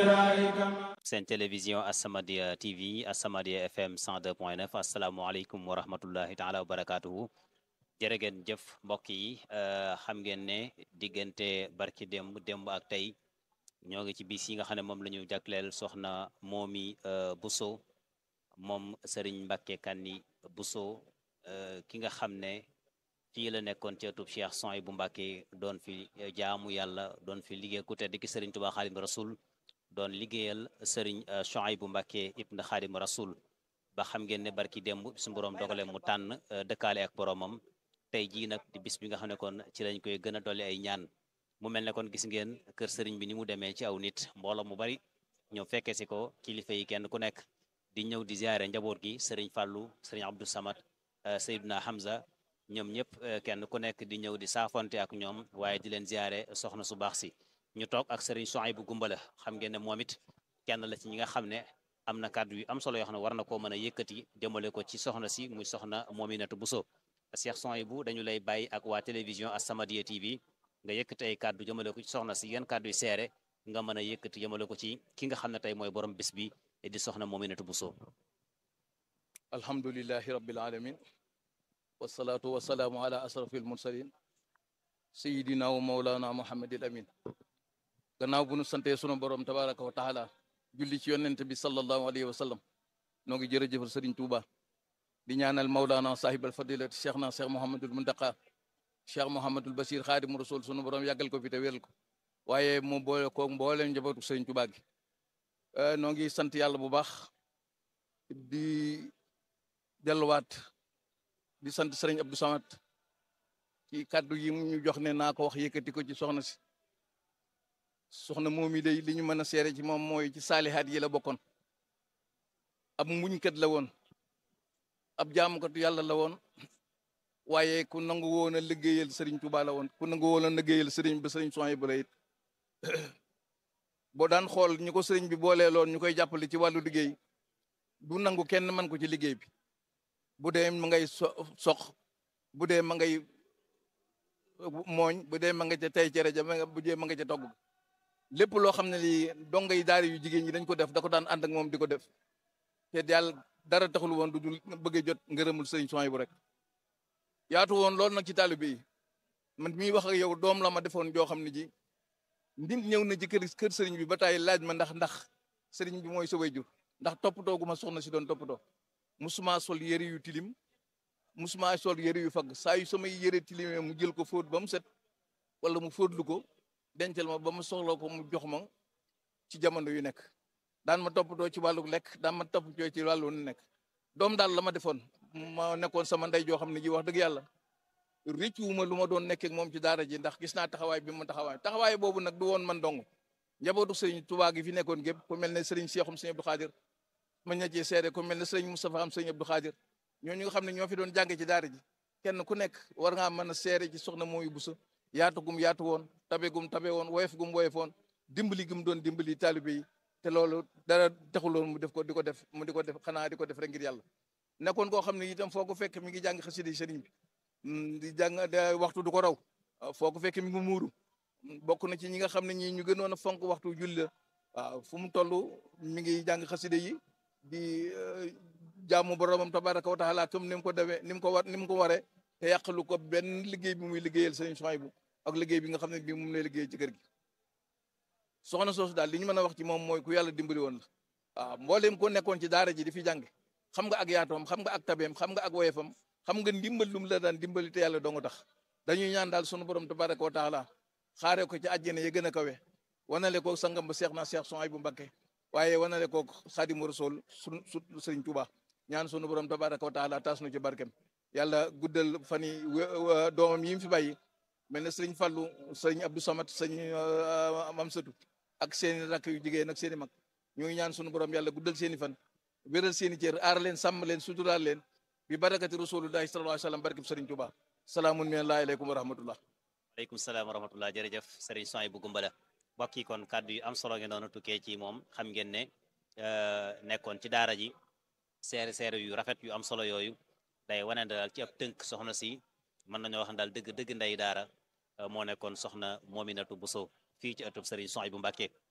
seen télévision As-Samadiyya TV As-Samadiyya FM 102.9 asalaamaaleykum wa rahmatullahi taala wa barakaatuhu jërë ngeen jëf mbokk yi xam ngeen ne diggante barki démb démb ak tey ñoo ngi ci bis yi nga xam ne moom la ñu jagleel soxna Momy Bousso moom Serigne Mbacke Kanni Bousso ki nga xam ne fii la nekkoon ci ëttub Cheikh Souhaïbou Mbacke doon fi jaamu yàlla doon fi liggéey ku tedd ki Serigne Touba Xaadimu Rasul doon liggéeyal Serigne Souhaïbou Mbacke ibn Xaadimu Rasul ba xam ngeen ne barki démb su borom dogale mu tànn dëkkaale ak boromam tey jii nag di bis bi nga xam ne kon ci lañ koy gën a dolli ay ñaan mu mel ne kon gis ngeen kër sëriñ bi ni mu demee ci aw nit mbooloo mu bari ñëw fekkee si ko kilifa yi kenn ku nekk di ñëw di ziare njaboot gi sëriñ Fallou sëriñ Abdou Samad Seydina Hamza ñoom ñëpp kenn ku nekk di ñëw di saafonte ak ñoom waaye di leen ziare soxna su baax si ñu toog ak sëriñ Souhaïbou Gumbala xam ngeen ne moom it kenn la ci ñi nga xam ne am na kàddu yu am solo yoo xam ne war na koo mën a yëkkati jëmale ko ci soxna si muy soxna Mominatou Bousso Cheikh Souhaïbou dañu lay bàyyi ak waa télévision As-Samadiyya TV nga yëkkati ay kàddu jëmale ko ci soxna si yan kàddu yu seere nga mën a yëkkati jëmale ko ci ki nga xam ne tey mooy borom bis bi di soxna Mominatou Bousso alhamdulillahi rabbil alamin wasalaatu wasalaamu ala asrafil mursalin sayidina wa maulana muhammadil amin gannaaw bu nu santee sunu borom tabaraka wa taala julli ci yonent bi sallallahu alayhi wa sallam noo ngi jërëjëfal sëriñ Tuuba di ñaanal maulana sahib al fadilati cheikh na cheikh mouhamadul muntaqa cheikh mouhamadul basir xaadimu rasul sunu borom yàggal ko fi te wéral ko waaye mu boole ko mbooleem njabootu sëriñ Tuuba gi noo ngi sant yàlla bu baax di delluwaat di sant sëriñ Abdou Samad ci kàddu yi ñu jox ne naa ko wax yëkkati ko ci soxna si soxna moom yi day li ñu mën a seere ci moom mooy ci saalihaat yi la bokkoon ab muñkat la woon ab jaamukatu yàlla la woon waaye ku nangu woon a liggéeyal sëriñ Tuuba la woon ku nangu woon a liggéeyal sëriñ ba sëriñ Souhaïbou la it boo daan xool ñu ko sëriñ bi boolee loon ñu koy jàppale ci wàllu liggéey du nangu kenn man ko ci liggéey bi bu dee ma ngay so sox bu dee ma ngay mooñ bu dee ma nga ca tey cere ja bu dee ma nga ca togg lépp loo xam ne lii donga yi daara yu jigéen ñi dañ ko def da ko daan ànd ak moom di ko def te yàlla dara taxul woon du dul bëggee jot ngërëmul sëriñ Souhaïbou rek yaatu woon loolu nag ci taalibe yi man mii wax ak yow doom la ma defoon joo xam ne ji nit ñëw na ci kër kër sëriñ bi ba taay laaj ma ndax ndax sëriñ bi mooy sa waajur ndax toppatoo gu ma soxna si doon toppatoo musuma sol yëre yu tilim musuma sol yëre yu fagg saa yu samay yëre tilimee mu jël ko fóot ba mu set wala mu fóotlu ko dencal ma ba mu soxla ko mu jox ma ci jamono yu nekk daan ma toppatoo ci wàllu lekk daan ma toppatoo ci wàllu nekk doom daal la ma defoon ma nekkoon sama ndey joo xam ne ji wax dëgg yàlla rëccuwuma lu ma doon nekkee moom ci daara ji ndax gis naa taxawaay bi ma taxawaay taxawaay boobu nag du woon man dong njabootu sëriñ Tuubaa gi fi nekkoon gépp ku mel ne sëriñ Seexum sëriñ Abdou Xaadir ma ña cee seede ku mel ne sëriñ Moustapha am sëriñ Abdou Xaadir ñooñu nga xam ne ñoo fi doon jànge ci daara ji kenn ku nekk war ngaa mën a seere ci soxna Momy Bousso yaatu gum yaatu woon tabe gum tabe woon woyof gum woyof woon dimbali gum doon dimbali taalibe yi te loolu dara taxuloon mu def ko di ko def mu di ko def xanaa di ko def rek ngir yàlla nekkoon koo xam ne itam foo ko fekk mi ngi jàng xasida yi sëriñ bi di jàng waxtu du ko raw foo ko fekk mi ngi muuru bokk na ci ñi nga xam ne ñi ñu gënoon a fonk waxtu julli la waaw fu mu toll mi ngi jàng xasida yi di jaamu boromam tabaraka wa taala comme ni mu ko defee ni mu ko war ni mu ko waree te yàqalu ko benn liggéey bi muy liggéeyal sëriñ Souhaïbou ak liggéey bi nga xam ne bii moom lay liggéey ci kër gi soxna soosu daal li ñu mën a wax ci moom mooy ku yàlla dimbali woon la waaw mbooleem ko nekkoon ci daara ji di fi jàng xam nga ak yaatoom xam nga ak tabeem xam nga ak woyefam xam nga ndimbal lum la daan dimbali te yàlla dong tax dañuy ñaan daal sunu borom tabaraka wa taala xaare ko ci àjjana ya gën a kawe wanale ko sangam ba seex na seex Souhaïbou Mbacké waaye wanale ko xaadimu rasul su su sëriñ Tuuba ñaan sunu borom tabaraka wa taala taas nu ci barkem yàlla guddal fan yi doomam yi mu fi bàyyi mel ne sëriñ Fallu sëriñ Abdou Samad sëriñ Mam Satu ak seeni rakk yu jigéen ak seeni mag ñu ngi ñaan sunu borom yàlla guddal seeni fan wéral seeni cër aar leen sàmm leen suturaal leen bi barakati rasulullahi sallallahu alayhi wa sallam barkeb sëriñ Tuuba salaamun minallahi aleykum wa rahmatullah aleykum salaam wa rahmatullah jërëjëf sëriñ Souhaïbou Gumbala mbokk yi kon kàddu yu am solo ngeen doon tukkee ci moom xam ngeen ne nekkoon ci daara ji seere seere yu rafet yu am solo yooyu day wane daal ci ab tënk soxna si mën nañoo wax daal dëgg dëgg ndey daara moo nekkoon soxna Mominatou Bousso fii ci ëttub sëriñ Souhaïbou Mbacké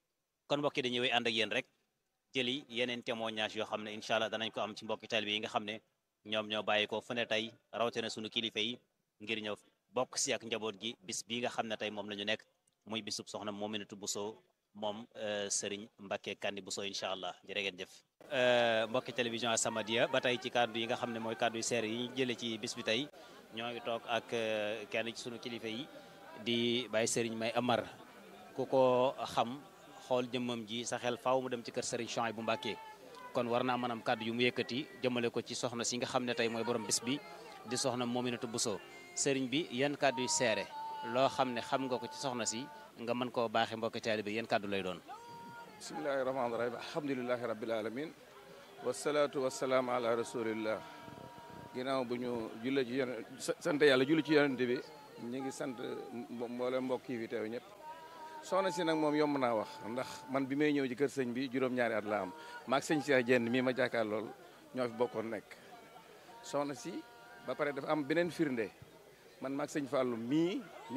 kon mbokki dañuy wéy ànd ak yéen rek jëli yeneen témoignage yoo xam ne incha allah danañ ko am ci mbokki taalibe yi nga xam ne ñoom ñoo bàyyi ko fu ne tey rawatina sunu kilifa yi ngir ñëw bokk si ak njaboot gi bis bii nga xam ne tey moom la ñu nekk muy bisub soxna Mominatou Bousso moom Serigne Mbacke Kandi Bousso incha allah jërë ngeen jëf. mbokki télévision As-Samadiyya ba tey ci kàddu yi nga xam ne mooy kàddu yu seer yi ñu jëlee ci bis bi tey ñoo ngi toog ak kenn ci sunu kilifa yi di bàyyi Serigne May Amar ku ko xam xool jëmmam ji sa xel faaw mu dem ci kër Serigne Chouaïbou Mbacke kon war naa mën am kàddu yu mu yëkkati jëmale ko ci soxna si nga xam ne tey mooy borom bis bi di soxna Mominatou Bousso Serigne bi yan kàddu yu seere loo xam ne xam nga ko ci soxna si nga mën koo baaxee mbokki taalibe yan kàddu lay doon. bismillahi rahmaani rahim alhamdulilahi rabbil alamin wasalaatu wasalaam ala rasulillah ginnaaw bu ñu julle ci yon sant yàlla julli ci yonente bi ñu ngi sant mboolem mbokk yi fi teew ñëpp soxna si nag moom yomb naa wax ndax man bi may ñëw ci kër sëñ bi juróom-ñaari at la am maag sëñ Cheikh Jenn mii ma jàkkaar lool ñoo fi bokkoon nekk soxna si ba pare dafa am beneen firnde man maag sëñ Fallou mii